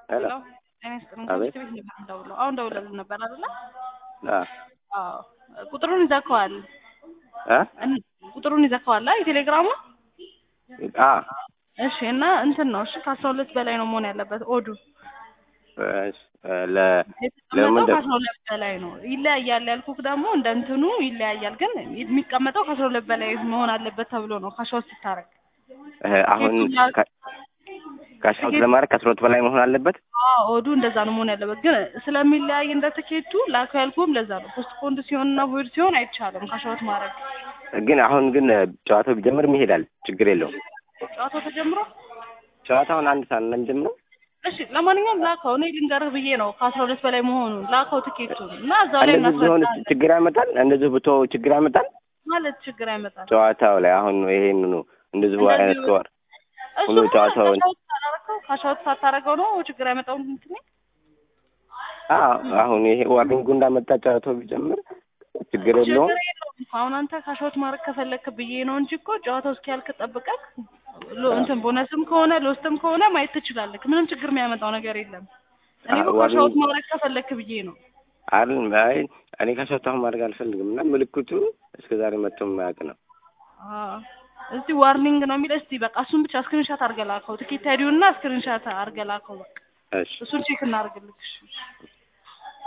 ሄሎ ሄሎ ጤና ይስጥልኝ። አቤት። ከቤት ቤት ነበር የምደውለው። አሁን ደውለልን ነበር አይደለ? አ አዎ ቁጥሩን ይዘከዋል። አ እን- ቁጥሩን ይዘከዋል የቴሌግራሙ። አ እሺ እና እንትን ነው እሺ ከአስራ ሁለት በላይ ነው መሆን ያለበት ኦዱ እሺ፣ ለ የተቀመጠው ለምን ከአስራ ሁለት በላይ ነው። ይለያያል ያልኩህ ደግሞ እንደ እንትኑ ይለያያል፣ ግን የሚቀመጠው ከአስራ ሁለት በላይ መሆን አለበት ተብሎ ነው ከሾት ስታረግ እ አሁን ከ- ከአስራሁለት ለማድረግ ከአስራ ሁለት በላይ መሆን አለበት። ኦዱ እንደዛ ነው መሆን ያለበት። ግን ስለሚለያይ እንደ ትኬቱ ላከው ያልኩህም ለዛ ነው። ፖስት ፖንድ ሲሆን እና ቮይድ ሲሆን አይቻልም ከሾት ማድረግ። ግን አሁን ግን ጨዋታው ቢጀምርም ይሄዳል፣ ችግር የለውም። ጨዋታው ተጀምሮ ጨዋታውን አንድ ሰዓት ነው የሚጀምረው። እሺ ለማንኛውም ላከው። እኔ ልንገርህ ብዬ ነው ከአስራ ሁለት በላይ መሆኑን ላከው ቲኬቱን እና እዛው ላይ እንደዚህ ቢሆን እናስረዳለን። ችግር ያመጣል። እንደዚህ ብቶ ችግር ያመጣል ማለት ችግር አይመጣም። ጨዋታው ላይ አሁን ይሄን ነው እንደዚህ እንደዚህ አይነት ከወር እሱ ሁሉ ጨዋታውን ካሻውት ሳታረገው ነው ችግር አይመጣውም። እንትን አዎ አሁን ይሄ ዋርኒንጉ እንዳመጣ ጨዋታው ቢጀምር ችግር የለውም። ችግር የለውም። አሁን አንተ ካሻውት ማድረግ ከፈለክ ብዬ ነው እንጂ እኮ ጨዋታው እስኪያልቅ ጠብቀህ ሎ- እንትን ቦነስም ከሆነ ሎስትም ከሆነ ማየት ትችላለህ። ምንም ችግር የሚያመጣው ነገር የለም። እኔ እኮ አዎ፣ ዋርኒንግ- ካሻውት ማድረግ ከፈለክ ብዬ ነው። አይደል አይ እኔ ከሸታሁ ማድረግ አልፈልግም እና ምልክቱ እስከ ዛሬ መጥቶ የማያውቅ ነው። አዎ እስቲ ዋርኒንግ ነው የሚል እስቲ በቃ እሱን ብቻ ስክሪንሻት አድርገህ ላከው። ትኬት አይዲውና ስክሪንሻት አድርገህ ላከው። በቃ እሺ እሱን ቼክ እናድርግልሽ።